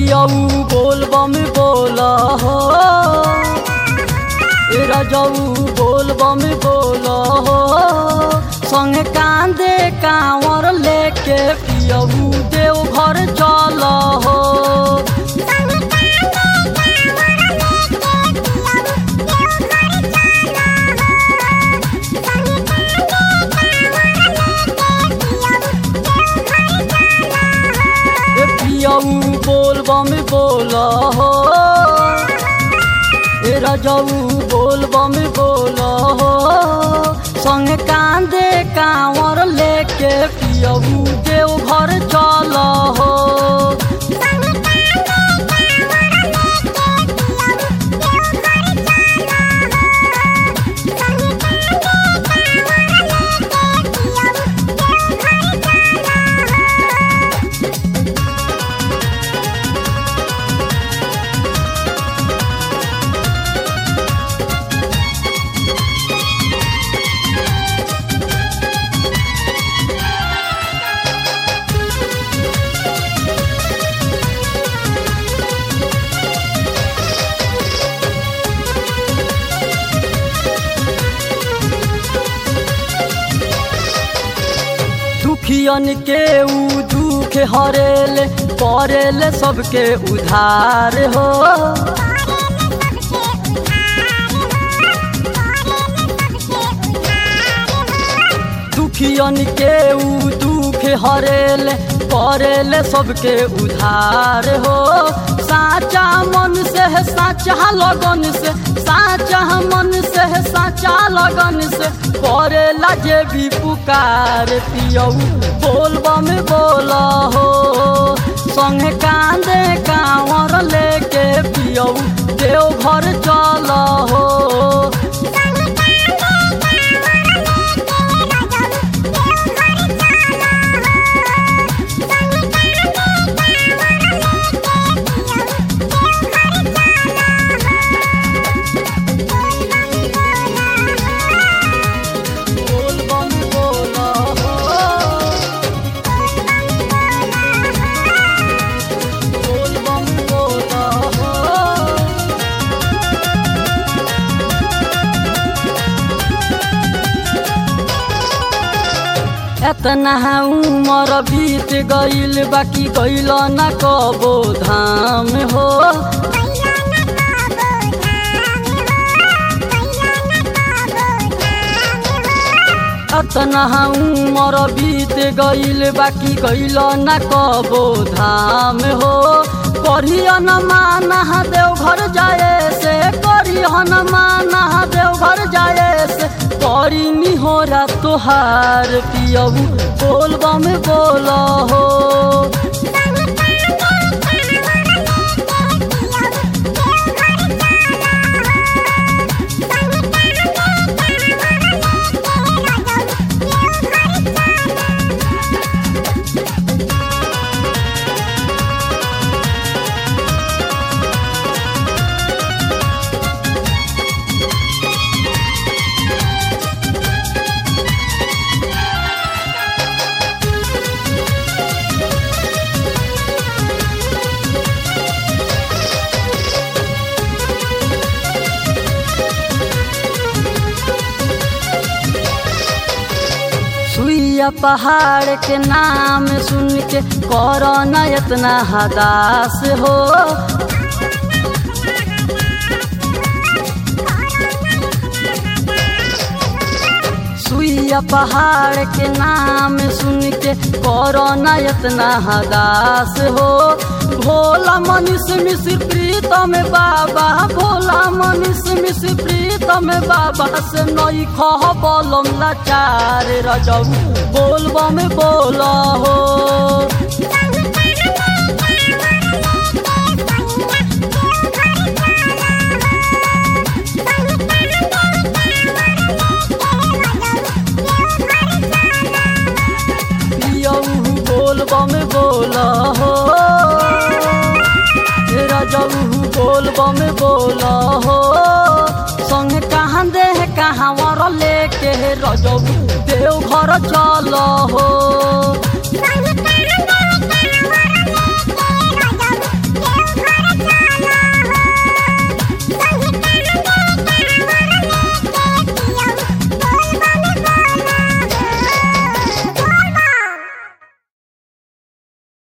पियऊ बोल बम बोल हो ए रजऊ बोल बम बोल हो संग कांदे कांवर लेके पियऊ देव घर चल हो ए पियऊ बोल बम बोल हो ए रजऊ बोल बम बोल हो संग कांदे कांवर लेके पियऊ देव घर चल हो दुखियन के ऊ दुख हरेल करेल सबके उधार हो दुखियन के ऊ दुख हरेल करेल सबके उधार हो साचा मन से है साचा लगन से साचा मन से है साचा लगन से करे लगे भी पुकार पियऊ बोल बम बोल हो संग कांदे कांवर लेके पियऊ देव घर चल हो बोल बम बोल हो बोल बम बोल हो एतना उमर बीत गईल बाकी गईल न कबो धाम हो एतना उमर बीत गईल बाकी गईल न कबो धाम हो करियन माना देव घर जाए से करियन माना देव घर जाए से करी निहोरा तोहार पियऊ बोल बम बोल हो सुइया पहाड़ के नाम सुन के करो न इतना हदास हो सुइया पहाड़ के नाम सुन के करो न इतना हदास हो भोला मनीष मिश्र प्रीतम बाबा भोला मनीष मिश्र प्रीतम बाबा से नई खह बलम लाचार रजऊ बोल बम बोल हो पियऊ बोल बम बोल हो रजऊ बोल बम बोल हो संग कहाँ दे कहाँ वर लेके रजऊ देव घर चल हो